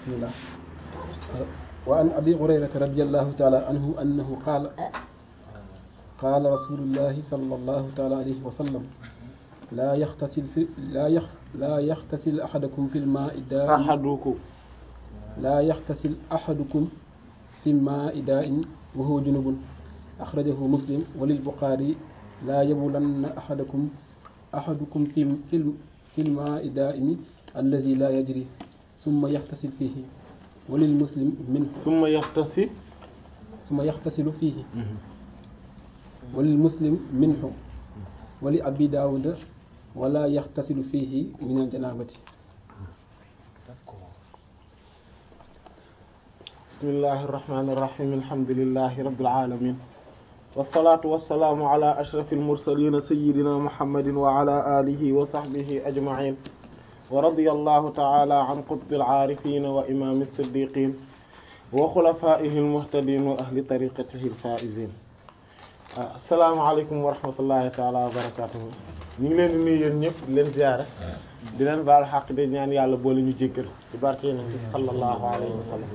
bismillah wa an abi hurayrata radiyallahu taala anhu annahu qaala qaala rasulullahi sallallahu taala alayhi wa sallam laa yaxtasil fi laa yax laa yaxtasil axadukum fi lmaai daa'im ahadukum laa yaxtasil axadukum fi lmaai daa'im wa huwa junubun axrajahu muslim wa lilbuxaari laa yabulanna axadakum axadukum fi fi lmaai daa'imi allazi laa yajri summa yaxtasil fiihi wa lilmuslim minhu summa yaxtasi summa yaxtasilu fiihi wa lilmuslim minhu wa li abi daawuda wala yaxtasilu fiihi min aljanaabati bismillahi irrahmani irrahim alhamdulilahi rabbil alamin wasalaatu wasalaamu ala ashraf almursalina sayidina muhammadin wa ala alihi wa sahbihi ajmain wa radiya allahu taala an qutbi alcaarifin wa imami alsiddiqin wa xulafaihi almuhtadin wa ahli tariqatihi alfaizin assalaamu aleykum wa rahmatullahi taala wa barakatuhu ñu ngi leen di nuyu yéen ñëpp di leen ziyaara di leen baal xaq de ñaan yàlla boole ñu jéggal ci barke yonent bi sallallahu alayhi wa sallam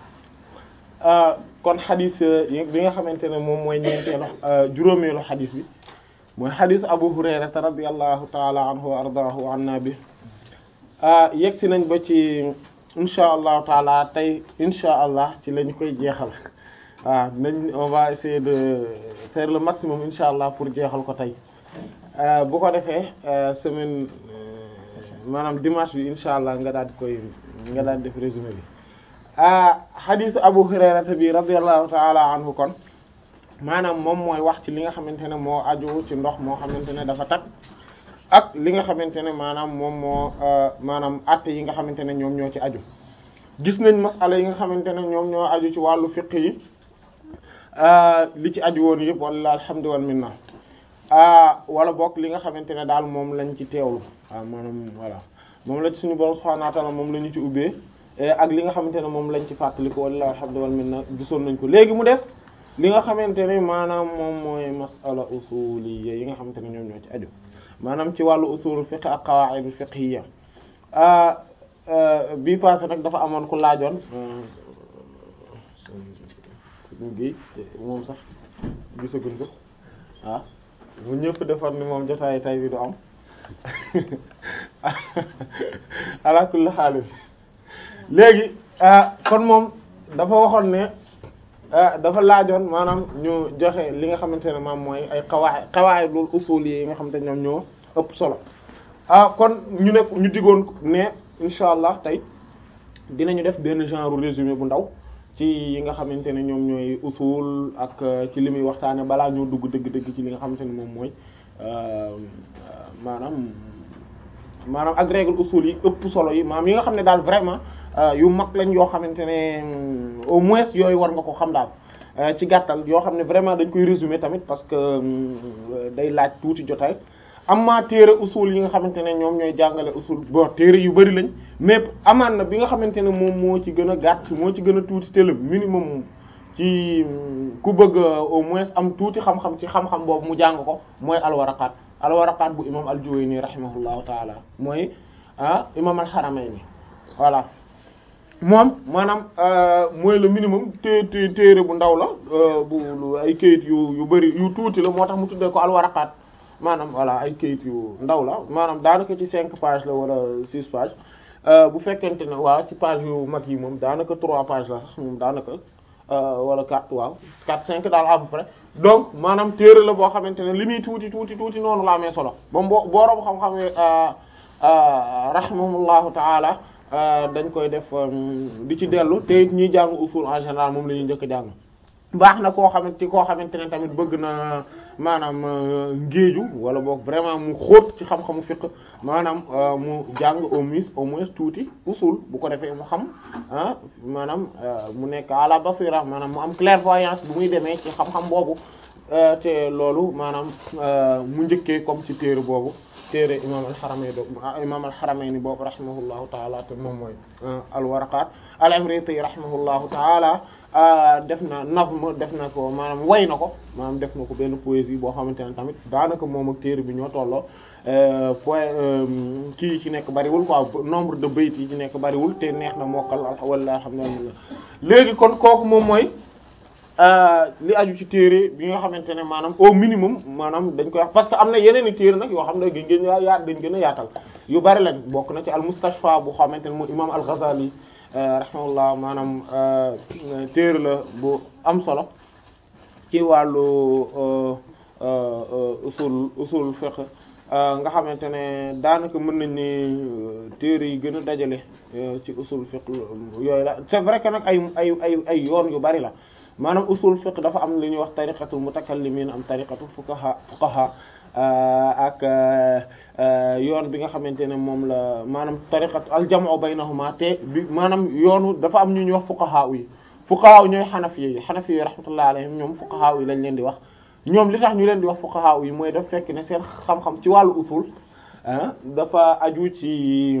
kon xadis bi nga xamante ne moom mooy ñeenteelu juróomeelu xadis bi mooy xadis Abu Hurayrata radiyallahu taala anhu wa ardaahu wa anna bi yegg si nañ ba ci insha allahu taala tey insha allah ci lañ koy jeexal waaw nañ on va essayer de faire le maximum insha allah pour jeexal ko tey bu ko defee semaine maanaam dimanche bi insha allah nga daal di koy nga daal di def résumé bi xadisu Abu Hurayrata bi radiyallahu taala anhu kon maanaam moom mooy wax ci li nga xamante ne moo aju ci ndox moo xamante ne dafa tag ak li nga xamante ne maanaam moom moo maanaam atte yi nga xamante ne ñoom ñoo ci aju gis nañ masala yi nga xamante ne ñoom ñoo aju ci wàllu fiqh yi li ci aju woon yëpp walla alhamdu wal minna wala bokk li nga xamante ne daal moom lañ ci teewlu waaw maanaam voilà moom la ci suñu borom subhanahu wa ta'ala moom la ñu ci ubbee ak li nga xamante ne moom lañ ci fàttaliku walla alhamdu wal minna gisoon nañ ko léegi mu des li nga xamante ne maanaam moom mooy masala usuliyya yi nga xamante ne ñoom ñoo ci aju maanaam ci wàllu usul fiqh ak qawaa'id fiqhiyya bii passé nag dafa amoon ku laajoon suñu gi moom sax gisaguñ ko ah bu ñëpp defar ni moom jotaay tay bi du am ala kulli haal léegi kon moom dafa waxoon ne dafa laajoon maanaam ñu joxe li nga xamante ne maam mooy ay qawaa'id qawaa'idul usul yi nga xamante ne ñoom ñoo ëpp solo ah kon ñu ne ñu digoon ne incha allah tey dinañu def benn genre résumé bu ndaw ci yi nga xamante ne ñoom ñooy usul ak ci li muy waxtaane balaa ñoo dugg dëgg-dëgg ci li nga xamante ne moom mooy maanaam maanaam ak règle usul yi ëpp solo yi maanaam yi nga xam ne daal vraiment yu mag lañ yoo xamante ne au moins yooyu war nga ko xam daal ci gàttal yoo xam ne vraiment dañ koy résumer tamit parce que day laaj tuuti jotaay amma téere usul yi nga xamante ne ñoom ñooy jàngale usul bon téere yu bari lañ mais amaan na bi nga xamante ne moom moo ci gën a gàtt moo ci gën a tuuti te le minimum ci ku bëgg au moins am tuuti xam-xam ci xam-xam boobu mu jàng ko mooy alwaraqaat alwaraqaat bu imam al-Juwayni rahimahullahu taala mooy ah imam al-Haramayni voilà moom maanaam mooy le minimum té té téere bu ndaw la bu ay kayit yu yu bari yu tuuti la moo tax mu tuddee ko alwaraqaat maanaam voilà ay kayit yu ndaw la maanaam daanaka ci cinq pages la wala six pages bu fekkente ne waaw ci page yu mag yi moom daanaka trois pages la sax moom daanaka wala quatre waaw quatre cinq daal à peu près donc maanaam téere la boo xamante ne li muy tuuti tuuti tuuti noonu la amee solo ba boo booroom xam-xam rahimahullahu taala dañ koy def di ci dellu te it ñiy jàng usul en général moom la ñuy njëkk a jàng baax na koo xamante ci koo xamante ne tamit bëgg na maanaam ngéeju wala boog vraiment mu xóot ci xam-xamu fiqh maanaam mu jàng au moins au moins tuuti usul bu ko defee mu xam ah maanaam mu nekk ala basira maanaam mu am clairvoyance bu muy demee ci xam-xam boobu te loolu maanaam mu njëkkee comme ci téere boobu téere imam al-Haramayni do imam al-Haramayni boobu rahimahullahu taala te moom mooy al-Waraqat al-Imriti rahimahullahu taala def na nazm def na ko maanaam way na ko maanaam def na ko benn poésie boo xamante ne tamit daanaka moom ak téere bi ñoo tolloo point kii yi ci nekk bariwul quoi nombre de bayt yi ci nekk bariwul te neex na mokkal wala alhamdulillah léegi kon kooku moom mooy li aju ci téere bi nga xamante ne maanaam au minimum maanaam dañ koy wax parce que am na yeneen i téere nag yoo xam ne dañ gën a yaat dañ gën a yaatal yu bari lañ bokk na ci al mustashfa bu xamante ne mooy imam al Ghazali rahimahullah maanaam téere la bu am solo ci wàllu usul usul fiqh nga xamante ne daanaka mën nañ ni téere yi gën a dajale ci usul fiqh yooyu la c'est vrai que nag ay ay ay ay yoon yu bari la maanaam usul fiqh dafa am li ñuy wax tariqatul mutakallimin am tariqatul fuqaha fuqaha ak yoon bi nga xamante ne moom la maanaam tariqat al jam'u baynahuma te bi maanaam yoonu dafa am ñu ñuy wax fuqaha yi fuqaha ñooy xanafi yi xanafi yi rahmatullahi alayhim ñoom fuqaha yi lañ leen di wax ñoom li tax ñu leen di wax fuqaha yi mooy daf fekk ne seen xam-xam ci wàllu usul dafa aju ci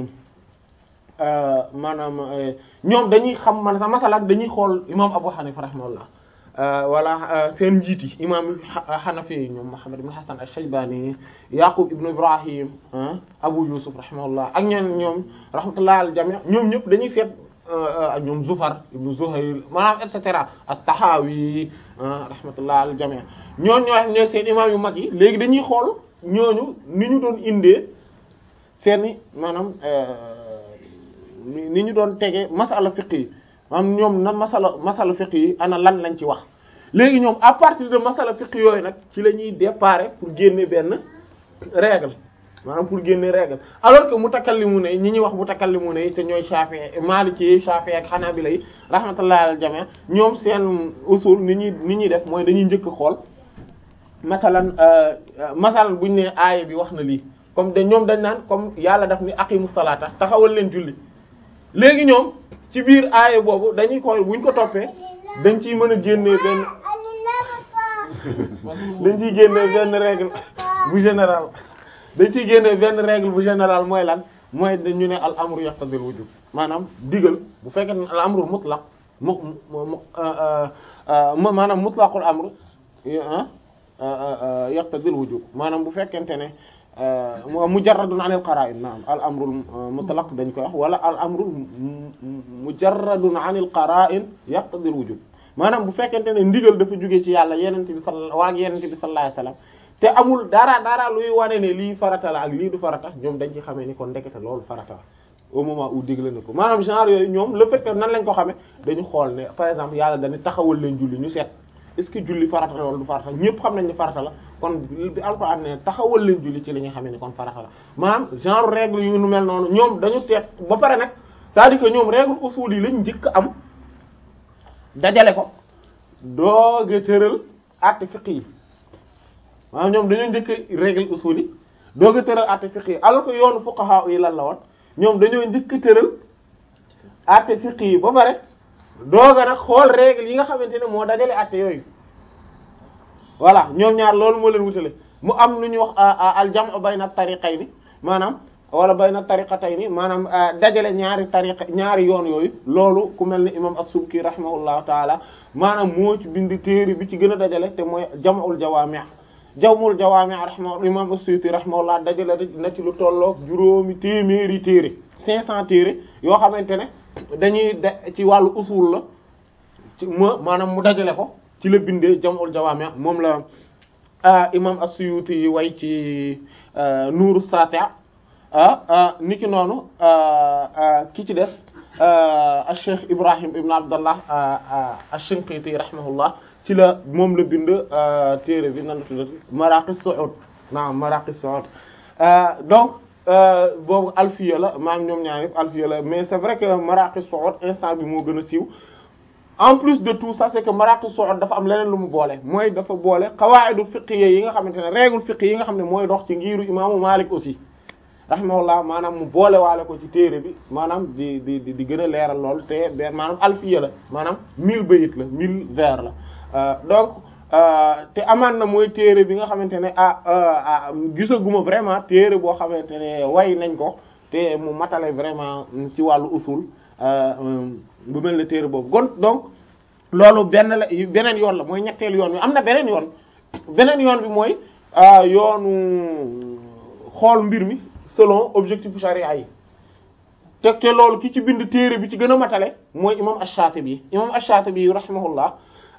maanaam ñoom dañuy xam man sax masalan dañuy xool imam Abu Hanifa rahimahullah wala seen njiit yi imam Hanafi yi ñoom Muhammad ibn Hasan al-Shaybani Yaqub ibn Ibrahim Abu Yusuf rahimahullah ak ñeen ñoom rahmatullah al jami' ñoom ñëpp dañuy seet ñoom Zufar ibn Zuhayl maanaam et cetera at-Tahawi rahmatullah al jami' ñooñu ñoo ñooy seen imam yu mag yi léegi dañuy xool ñooñu ni ñu doon indee seeni maanaam ni ñu doon tege masala fiqh yi maanaam ñoom na masala masala fiqh yi ana lan lañ ci wax léegi ñoom à partir de masala fiqh yooyu nag ci la ñuy déparé pour génne benn règle maanaam pour génne règle alors que mutakallimu ne ñi ñuy wax mutakallimu ne te ñooy Shafi'i Maliki Shafi'i ak Hanabila yi rahmatullahi al jami' ñoom seen usul ni ñuy ni ñuy def mooy dañuy njëkk xool masalan masalan buñ ne aaya bi wax na lii comme de ñoom dañ naan comme yàlla daf ni aqimu salata taxawal leen julli léegi ñoom ci biir aaya boobu dañuy xool buñ ko toppee dañ ciy mën a génnee benn dañ ciy génnee benn règle bu général dañ ciy génnee benn règle bu général mooy lan mooy dañu ne al amru yaqtadil wujub maanaam digal bu fekkee ne al amru mutlaq mu mu maanaam mutlaqul amru yaqtadil wujub maanaam bu fekkente ne mujarradun anil qara'in naam al amrul mutlaq dañ koy wax wala al amrul mujarradun anil qara'in yaqtadil wujub maanaam bu fekkente ne ndigal dafa jóge ci yàlla yenente bi sal waa ak yenente bi sallallahu alayhi wasallam te amul dara dara luy wane ne lii farata la ak lii du farata ñoom dañ ci xamee ni kon ndekete loolu farata la au moment où digle na ko maanaam genre yooyu ñoom le fait que nan lañ ko xamee dañu xool ne par exemple yàlla dañu taxawal leen julli ñu seet est-ce que julli farata la wala du farata ñëpp xam nañ ne farata la kon bi alxuraan ne taxawal leen julli ci la ñuy xamee ne kon farata la maanaam genre règle yu nu mel noonu ñoom dañu teet ba pare nag c'est-à-dire que ñoom règle usul yi lañ njëkk am dajale ko dooga tëral àtte fiqh yi maanaam ñoom dañoo njëkk règle usul yi dooga tëral àtte fiqh yi alors que yoonu fuqaha yi lan la woon ñoom dañoo njëkk tëral àtte fiqh yi ba pare dooga nag xool règle yi nga xamante ne moo dajale àtte yooyu voilà ñoom ñaar loolu moo leen wutale mu am lu ñuy wax al jam'u bayna tariqayni maanaam wala bayna tariqatayni maanaam dajale ñaari tariqa ñaari yoon yooyu loolu ku mel ni imam as-Subki rahimahullahu taala maanaam moo ci bind téere bi ci gën a dajale te mooy jam'ul jawaami' jam'ul jawaami' rahimahu imam as-Suyuti rahimahullah dajale na ci lu tolloog juróomi téeméeri téere cinq cent téere yoo xamante ne dañuy de ci wàllu usul la ci ma maanaam mu dajale ko ci la bindee jam'ul jawaami' moom la imam as-Suyuti yi way ci nuuru sati' niki noonu ki ci des Cheikh Ibrahim ibn Abdallah ash-Shinqiti rahimahullah ci la moom la bind téere bi nan la tuddati Maraqis Su'ud naam Maraqis Su'ud donc boobu alfiya la maam ñoom ñaar yëpp alfiya la mais c'est vrai que Maraqis Su'ud instant bi moo gën a siiw en plus de tout ça c'est que Maraqis Su'ud dafa am leneen lu mu boole mooy dafa boole qawaa'idu fiqhiyya yi nga xamante ne règle fiqh yi nga xam ne mooy dox ci ngiiru imaamu Malik aussi rahimahullah maanaam mu boole waale ko ci téere bi maanaam di di di gën a leeral lool te benn maanaam alfiya la maanaam mille bayit la mille vers la donc te amaan na mooy téere bi nga xamante ne ah ah gisaguma vraiment téere boo xamante ne way nañ ko te mu matale vraiment ci wàllu usul bu mel ne téere boobu kon donc loolu benn la beneen yoon la mooy ñetteelu yoon bi am na beneen yoon beneen yoon bi mooy yoonu xool mbir mi selon objectif charia yi te te loolu ki ci bind téere bi ci gën a matale mooy imam ash-Shatibi imam ash-Shatibi rahimahullah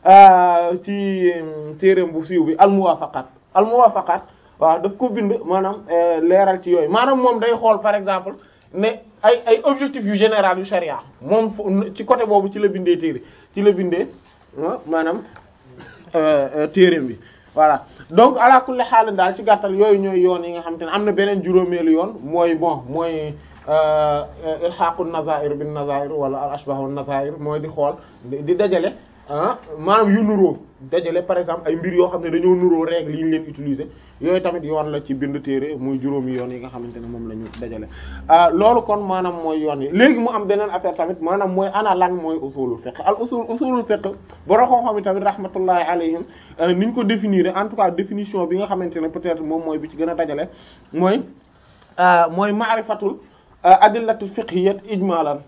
ci téereem bu siiw bi al-Muwafaqat al-Muwafaqat waaw daf ko bind maanaam leeral ci yooyu maanaam moom day xool par exemple ne ay ay objectifs yu général yu charia moom ci côté boobu ci la bindee téere ci la bindee maanaam téereem bi voilà donc ala kulli xaal daal ci gàttal yooyu ñooy yoon yi nga xamante ne am na beneen juróomeelu yoon mooy bon mooy ilhaqu nazair bin nazair wala al ashbahu nazair mooy di xool di dajale ah maanaam yu nuróo dajale par exemple ay mbir yoo xam ne dañoo nuróo règle yi ñu leen utiliser yooyu tamit yoon la ci bind téere muy juróomi yoon yi nga xamante ne moom la ñu dajale loolu kon maanaam mooy yoon yi léegi mu am beneen affaire tamit maanaam mooy ana lan mooy usulul fiqh al usul usulul fiqh borom xam-xam yi tamit rahmatullahi alayhim ni ñu ko définir en tout cas définition bi nga xamante ne peut-être moom mooy bi ci gën a dajale mooy mooy ma'rifatul adillatul fiqhiyyat ijmalan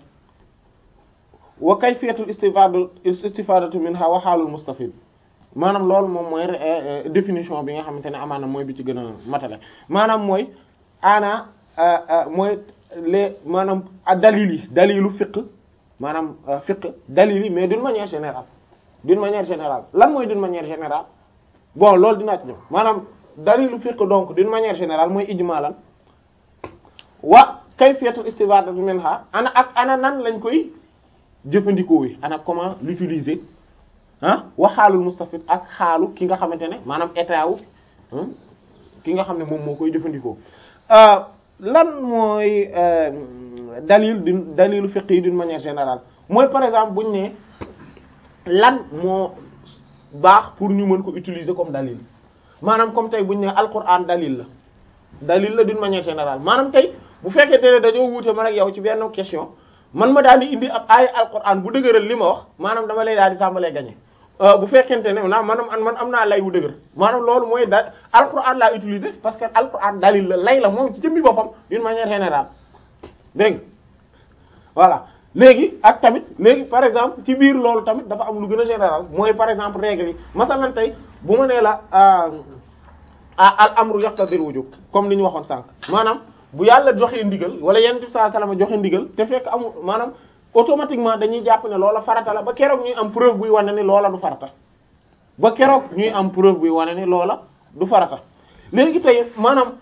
wa kayfiyatul istifadatu istifadatu minha wa halul mustafid maanaam loolu moom mooy définition bi nga xamante ne amaana mooy bi ci gën a matale maanaam mooy ana mooy les maanaam dalil yi dalilu fiqh maanaam fiqh dalil yi mais d'une manière générale d'une manière générale lan mooy d'une manière générale bon loolu dinaa ci ñëw maanaam dalilu fiqh donc d'une manière générale mooy ijmalan wa kayfiyatul istifadatu minha ana ak ana nan lañ koy jëfandikoo wi ana comment l'utiliser ah wax xaalul mustafid ak xaalu ki nga xamante ne maanaam état wu ki nga xam ne moom moo koy jëfandikoo lan mooy dalil di dalilu fiqh yi d'une manière générale mooy par exemple buñ ne lan moo baax pour ñu mën ko utiliser comme dalil maanaam comme tey buñ ne alquran dalil la dalil la d'une manière générale maanaam tey bu fekkee ne dañoo wuute man ak yow ci benn question man ma daal di indi ab aaya alquran bu dëgëral li ma wax maanaam dama lay daal di tàmbalee gañe bu fekkente ne naa maanaam man am naa lay bu dëgër maanaam loolu mooy da alquran laa utiliser parce que alquran dalil la lay la moom ci jëmmi boppam d'une manière générale dégg nga voilà léegi ak tamit léegi par exemple ci biir loolu tamit dafa am lu gën a général mooy par exemple règle yi masalan tey bu ma nee la al amru yaqtadir wujub comme li ñu waxoon sànq maanaam bu yàlla joxee ndigal wala yenn bi sallallahu alayhi wasallam joxe ndigal te fekk amul maanaam automatiquement dañuy jàpp ne loola farata la ba keroog ñuy am preuve buy wane ni loola du farata ba keroog ñuy am preuve buy wane ni loola du farata léegi tey maanaam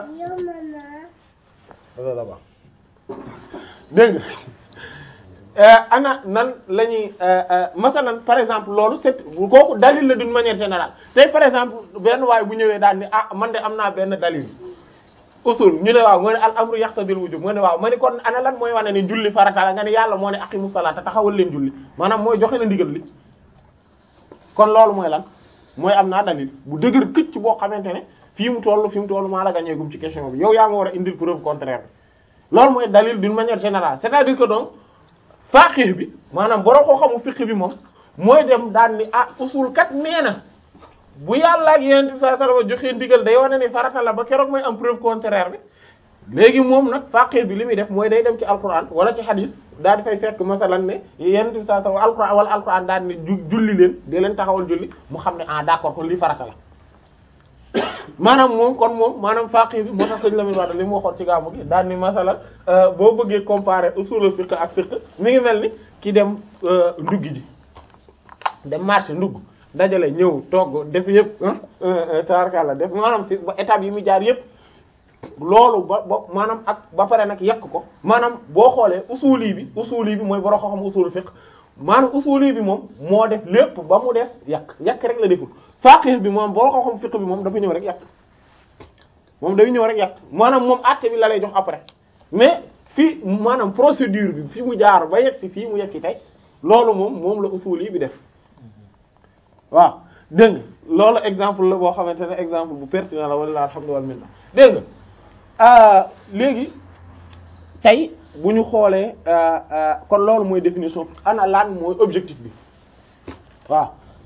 dégg nga ana nan la ñuy masalan par exemple loolu c'est kooku dalil la d'une manière générale tey par exemple benn waay bu ñëwee daal ni ah man de am naa benn dalil usul ñu ne waaw nga ne al amru yaqtadil wujub nga ne waaw ma ne kon ana lan mooy wane ne julli farata la nga ne yàlla moo ne aqimu salaata taxawal leen julli maanaam mooy joxe na ndigal li kon loolu mooy lan mooy am naa dalil bu dëgër këcc boo xamante ne fii mu toll fii mu toll maa la gañeegum ci question bi yow yaa ma war a indil preuve contraire bi loolu mooy dalil d'une manière générale c'est-à-dire que donc faqih bi maanaam borom koo xamu fiqh bi moom mooy dem daan ni ah usul kat nee na bu yàlla ak yonent bi sallallahu alayhi wasallam joxe ndigal day wane ni farata la ba keroog mooy am preuve contraire bi léegi moom nag faqih bi li muy def mooy day dem ci alquran wala ci hadith daal di fay fekk masalan ne yonent bi sallallahu alayhi wasallam alquran wala alquran daal ni julli leen di leen taxawal julli mu xam ne ah d'accord kon lii farata la maanaam moom kon moom maanaam faqih bi moo tax sëñ Lamine Wade li mu waxoon ci gàmmu gi daal ni masalan boo bëggee comparer usul fiqh ak fiqh mi ngi mel ni ki dem ndugg ji dem marché ndugg dajale ñëw togg def yëpp taarkalla def maanaam ci ba étape yi mu jaar yëpp loolu ba ba maanaam ak ba pare nag yekk ko maanaam boo xoolee usuli bi usuli bi mooy boro ko xam usul fiqh maanaam usuli bi moom moo def lépp ba mu des yàq yàq rek la deful faqih bi moom boo ko xam fiqh bi moom dafa ñëw rek yàq moom day ñëw rek yàq maanaam moom àtte bi la lay jox après mais fii maanaam procédure bi fi mu jaar ba yegg si fii mu yegg si tey loolu moom moom la usuli bi def waaw dégg nga loolu exemple la boo xamante ne exemple bu pertinent la wala alhamdulilah wal minna dégg nga léegi tey bu ñu xoolee kon loolu mooy définition ana lan mooy objectif bi waaw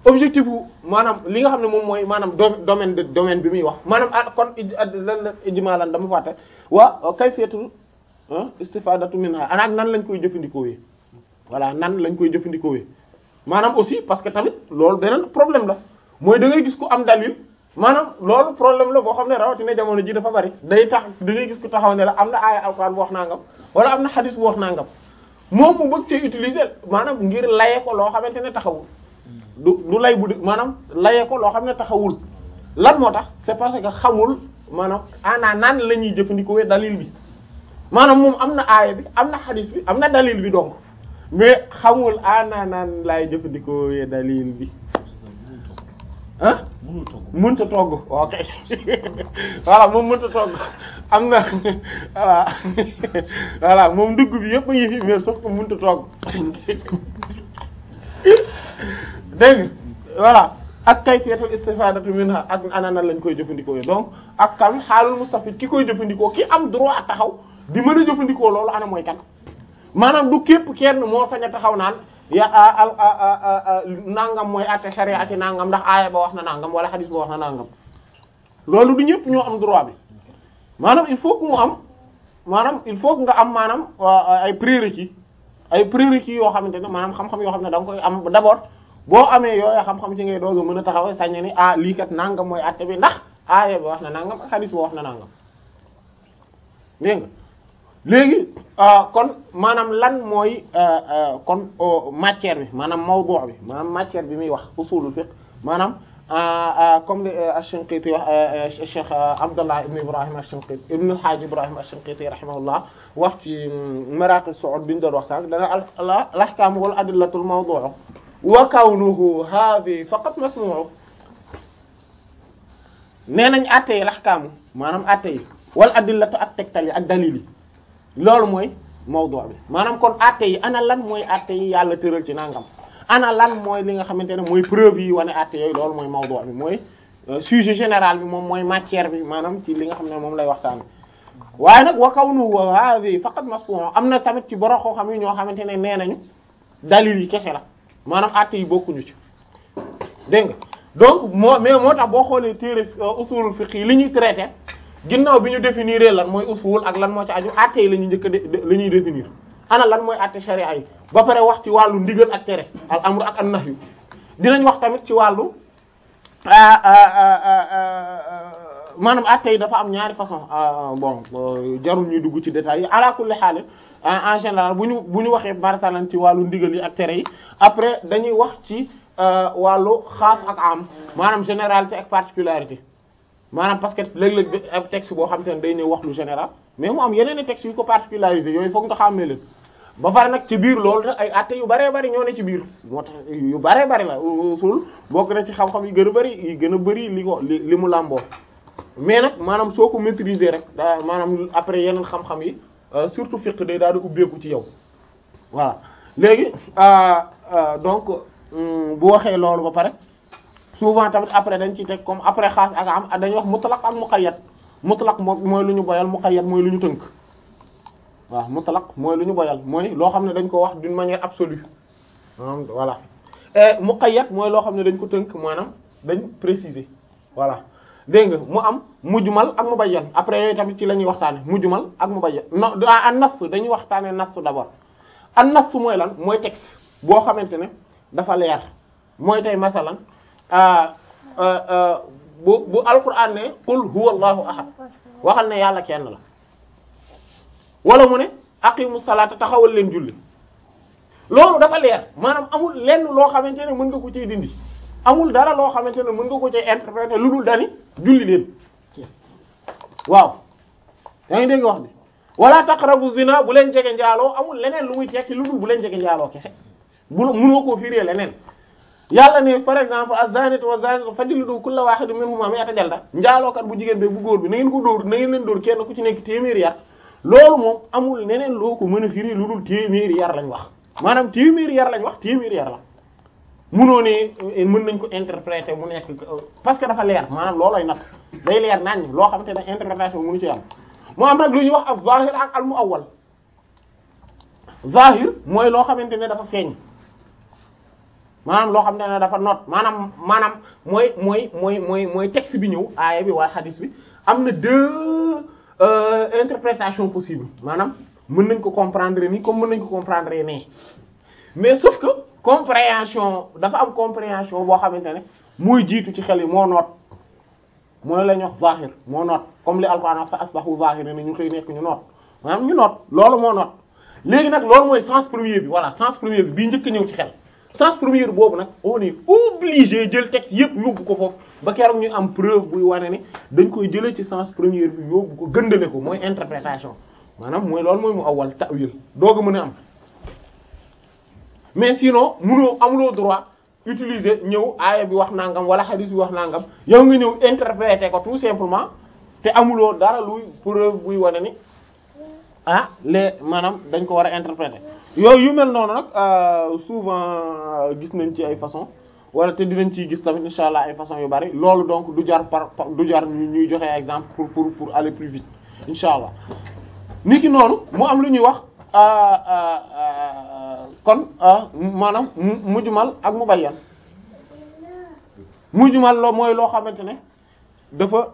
objectif bu maanaam li nga xam ne moom mooy maanaam domaine de domaine bi muy wax maanaam ah kon lan la ijmaalan dama fàtte waa kayfiyatul istifadatu minha anaak nan lañ koy jëfandikoo yi voilà nan lañ koy jëfandikoo yi maanaam aussi parce que tamit loolu beneen problème la mooy da ngay gis ku am dalil maanaam loolu problème la boo xam ne rawatina jamono ji dafa bari day tax da ngay gis ku taxaw ne la am na aaya alxuraan bu wax nangam wala am na xadis bu wax nangam moom mu bëgg cee utiliser maanaam ngir laye ko loo xamante ne taxawul du du lay bu di maanaam laye ko loo xam ne taxawul lan moo tax c'est parce que xamul maanaam ana naan la ñuy jëfandikoo dalil bi maanaam moom am na aaya bi am na xadis bi am na dalil bi donc mais xamul ana naan laay jëfandikoo dalil bi ah mënta togg ok voilà moom mënta togg am na voilà voilà moom ndugg bi yëpp a ngi fi mais sauf que mënta togg dégg voilà ak kayfiyatul istifadatu minha ak anana lañ koy jëfandikoo donc ak kam xaalul mustafid ki koy jëfandikoo ki am droit taxaw di mën a jëfandikoo loolu ana mooy kan maanaam du képp kenn moo sañ a taxaw naan ya al nangam mooy àtte sharia ci nangam ndax aaya ba wax na nangam wala xadis ba wax na nangam loolu du ñëpp ñoo am droit bi maanaam il faut que mu am maanaam il faut que nga am maanaam ay prérequis ay prérequis yoo xamante ne maanaam xam-xam yoo xam ne da nga koy am d'abord boo amee yooyu xam-xam ci ngay doog a mën a taxaw sañ ni ah lii kat nangam mooy àtte bi ndax aaya ba wax na nangam ak xadis ba wax na nangam dégg nga léegi kon maanaam lan mooy kon matière bi maanaam mawdu' bi maanaam matière bi muy wax usulul fiqh maanaam comme li Ash-Shinqiti wax Cheikh Abdallah ibn Ibrahim Ash-Shinqiti ibn al-Hajj Ibrahim Ash-Shinqiti rahimahullah wax ci Maraqi as-Su'ud bi ñu doon wax sànq dana al-ahkam wal adillatul mawdu' wa kawnuhu hadhi faqat masmu' nee nañ atte yi al-ahkam maanaam atte yi wal adillatu ak tegtal yi ak dalil yi loolu mooy mawdu bi maanaam kon atte yi ana lan mooy atte yi yàlla tëral ci nangam ana lan mooy li nga xamante ne mooy preuve yi wane atte yooyu loolu mooy mawdu bi mooy sujet général bi moom mooy matière bi maanaam ci li nga xam ne moom lay waxtaan waaye nag wa kawnu wa hadhi faqat masfuun am na tamit ci borom koo xam yi ñoo xamante ne nee nañu dalil yi kese la maanaam atte yi bokkuñu ci dégg nga donc moo mais moo tax boo xoolee téere usulul fiqh yi li ñuy traité ginnaaw bi ñu définir lan mooy usul ak lan moo ci aju atte yi la ñuy njëkk a la ñuy définir ana lan mooy atte sharia yi ba pare wax ci wàllu ndigal ak tere al amru ak an nahyu dinañ wax tamit ci wàllu maanaam atte yi dafa am ñaari façon bon jarul ñuy dugg ci détails yi ala kulli haal en général bu ñu bu ñu waxee bartalan ci wàllu ndigal yi ak tere yi après dañuy wax ci wàllu xaas ak am maanaam généralité ak particularité maanaam parce que léeg-léeg bi ab texte boo xam te ne day ñëw wax lu général mais mu am yeneen i textes yu ko particularisé yooyu foog nga xàmmee leen ba pare nag ci biir loolu ay atte yu bëree bëri ñoo ne ci biir moo tax yu bëree bëri la usul bokk na ci xam-xam yu gën a bëri yi gën a bëri li ko li li mu làmboo mais nag maanaam soo ko maîtriser rek daa maanaam après yeneen xam-xam yi surtout fiqh day daal di ubbeeku ci yow voilà léegi donc bu waxee loolu ba pare souvent tamit après dañ ci teg comme après xaas ak am dañuy wax mutlaq ak muqayyad mutlaq moom mooy lu ñu boyal muqayyad mooy lu ñu tënk waaw mutlaq mooy lu ñu boyal mooy loo xam ne dañ ko wax d'une manière absolue maanaam voilà et muqayyad mooy loo xam ne dañ ko tënk maanaam dañ préciser voilà dégg nga mu am mujmal ak mubayyan après yooyu tamit ci la ñuy waxtaane mujmal ak mubayyan non an nas dañuy waxtaane nas d'abord an nas mooy lan mooy texte boo xamante ne dafa leer mooy tey masalan bu bu alquran ne qul huwa allahu ahad waxal ne yàlla kenn la wala mu ne aqimu salata taxawal leen julli loolu dafa leer maanaam amul lenn loo xamante ne mën nga ko ciy dindi amul dara loo xamante ne mën nga ko ciy interpréter lu dul dani julli leen waaw yaa ngi dégg wax bi wala taqrabu zina bu leen jege njaaloo amul leneen lu muy tekki lu dul bu leen jege njaaloo kese bu mënoo koo firee leneen yàlla ne par exemple az-zanatu waz-zanatu fajlidu kulla wahidin minhuma mi'ata jalda njaalookat bu jigéen bi bu góor bi na ngeen ko dóor na ngeen leen dóor kenn ku ci nekk téeméeri yar loolu moom amul neneen loo ko mën a firi lu dul téeméeri yar lañ wax maanaam téeméeri yar lañ wax téeméeri yar la munoo ne mën nañ ko interpréter mu nekk parce que dafa leer maanaam loolooy nas day leer nañ loo xamante ne interprétation mënu ci am moo am nag lu ñuy wax ak zahir ak al muawwal zahir mooy loo xamante ne dafa feeñ maanaam loo xam ne dafa noot maanaam maanaam mooy mooy mooy mooy mooy texte bi ñëw aaya bi wala hadith bi am na deux euh, interprétations possibles maanaam mën nañ ko comprendre nii comme mën nañ ko comprendre nii mais sauf que compréhension dafa am compréhension boo xamante ne muy jiitu ci xel yi moo noot mooy la ñu wax zahir moo noot comme li alquran wax fa asbahu zahirin ne ñu xëy nekk ñu noot maanaam ñu noot loolu moo noot léegi nag loolu mooy sens premier bi voilà sens premier bi bii njëkk a ñëw ci xel sens premier boobu nag on est obligé jël texte yépp yóbbu ko foofu ba keroog ñu am preuve buy wane ni dañ koy jëlee ci sens premier bi yóbbu ko gëndale ko mooy interprétation maanaam mooy loolu mooy mu awal ta'wil doog a mën a am mais sinon munoo amuloo droit utiliser ñëw aaya bi wax nangam wala hadith bi wax nangam yow nga ñëw interpréter ko tout simplement te amuloo dara luy preuve buy wane ni ah les maanaam dañ ko war a interpréter yooyu yu mel noonu nag souvent gis nañ ci ay façon wala te dinañ ciy gis tamit insha allah ay façon yu bari loolu donc du jar par du jar ñu ñuy joxe exemple pour pour pour aller plus vite insha allah nit ki noonu mu am lu ñuy wax kon maanaam mujmal ak mubayyan mujmal loo mooy loo xamante ne dafa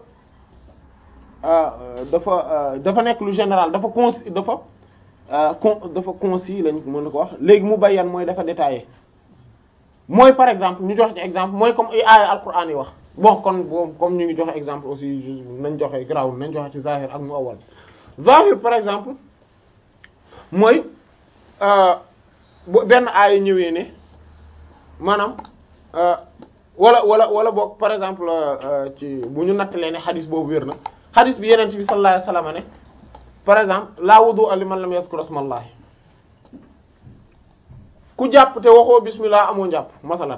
dafa dafa nekk lu général dafa con dafa con dafa concis lañ mën na ko wax léegi mubayyan mooy dafa détaillé mooy par exemple ñu joxe ci exemple mooy comme ay aaya alquran yi wax bon kon bon comme ñu ngi joxe exemple aussi nañ joxe grawul nañ joxe ci zahir ak mu awal zahir par exemple mooy bu benn aaya ñëwee ne maanaam wala wala wala boog par exemple ci bu ñu nattalee ne xadis boobu wér na xadis bi yeneen bi sallallahu alayhi wasallam ne par exemple la wudu'a liman lam yazkur ismallahi ku jàpp te waxoo bismillah amoo njàpp masalan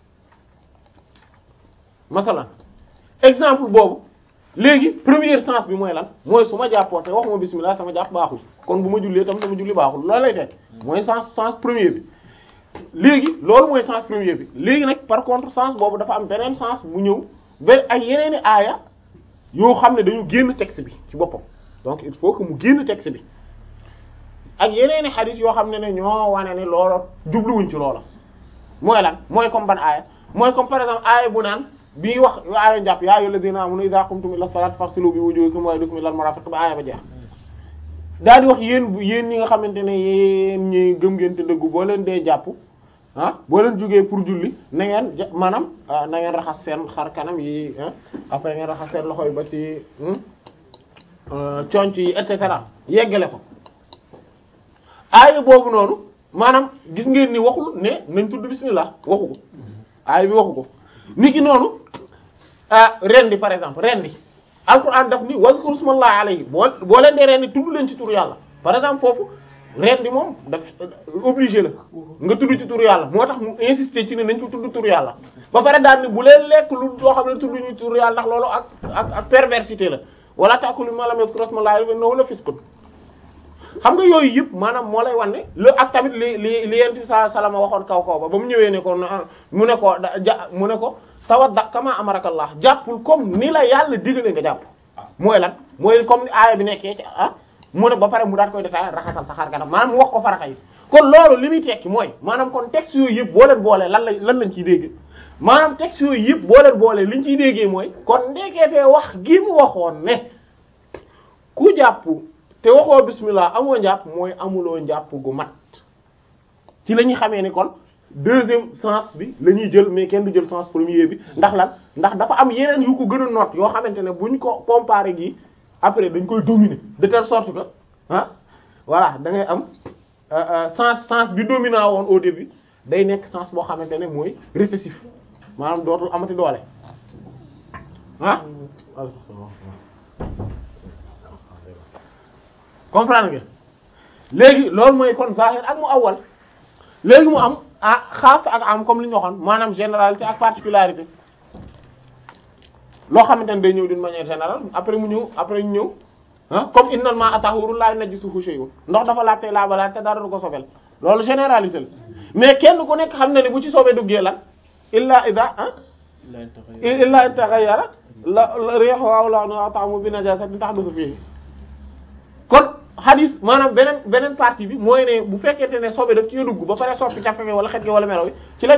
masalan exemple boobu léegi premier sens bi mooy lan mooy su ma jàppoo te waxuma bismillah sama jàpp baaxul kon bu ma jullee tam sama julli baaxul loolu lay teg mooy sens sens premier bi léegi loolu mooy sens premier bi léegi nag par contre sens boobu dafa am beneen sens bu ñëw ba ay yeneeni aaya yoo xam ne dañu génn texte bi ci boppam donc il faut que mu génn texte bi ak yeneeni xadis yoo xam ne ne ñoo wane ne loolo jubluwuñ ci loola mooy lan mooy comme ban aaya mooy comme par exemple aaya bu naan bii wax aaya njàpp yaa ayyuhal ladina amanu idha qumtum ila salati faghsilu bi wujuhikum wa aydikum ilal marafiq ba aaya ba jeex daal di wax yéen yéen ñi nga xamante ne yéen ñi gëm ngeen te dëggu boo leen dee jàpp ah boo leen jógee pour julli na ngeen ja maanaam na ngeen raxas seen xar kanam yi après ngeen raxas seen loxo yi ba ci conc yi et cetera yeggale ko aaya boobu noonu maanaam gis ngeen ni waxul ne nañ tudd bismillah waxu ko aaya bi waxu ko nit ki noonu rendi par exemple rendi alquran daf ni wazkur smallahi alayhi boo boo leen dee rendi tudd leen ci turu yàlla par exemple foofu rendi moom daf obligé la nga tudd ci turu yàlla moo tax mu insister ci ne nañ ko tudd turu yàlla ba pare daal ni bu leen lekk lu loo xam ne tudd ñu turu yàlla ndax loolu ak ak ak perversité la wala ta'kulu mimma lam yuzkar smallahi alayhi innahu la fisqun xam nga yooyu yëpp maanaam moo lay wan ne lu ak tamit li li li yent bi sa salama waxoon kaw kaw ba ba mu ñëwee ne ko mu ne ko ja mu ne ko tawadda kama amarakallah jàppul comme ni la yàlla digale nga jàpp mooy lan mooy comme ni aaya bi nekkee ci ah mu ne ba pare mu daat koy détaillé raxasal sa xar kanam maanaam mu wax ko farata yi kon loolu li muy tekki mooy maanaam kon texte yooyu yëpp boo leen boolee lan la lan lañ ciy dégg maanaam texte yooyu yëpp boo leen boolee liñ ciy déggee mooy kon ndekeetee wax gi mu waxoon ne ku jàpp te waxoo bismillah amoo njàpp mooy amuloo njàpp gu mat ci la ñuy xamee ni kon deuxième sens bi la ñuy jël mais kenn du jël sens premier bi ndax lan ndax dafa am yeneen yu ko gën a noot yoo xamante ne buñ ko comparer gi après dañ koy dominer de telle sorte que ah voilà da ngay am sens sens bi dominant woon au début day nekk sens boo xamante ne mooy récessif maanaam dootul amati doole ah comprendre nga léegi loolu mooy kon zahir ak mu awal léegi mu am ah xaas ak am comme li ñu waxoon maanaam généralité ak particularité loo xamante ne day ñëw d'une manière générale après mu ñëw après ñu ñëw ah comme innal ma'a tahurun la najisuhu shay'un ndox dafa laaj tey laa ba laaj te dara du ko sobel loolu généralité la mais kenn ku nekk xam na ne bu ci soobee duggee lan illa ida ah illa in taghayyara la rihu aw la'nuhu ta'amu bi najasatin tahdathu fihi kon hadis maanaam beneen beneen partie bi mooy ne bu fekkente ne sobe daf ci dugg ba pare soppi café wala xet gi wala melo wi ci la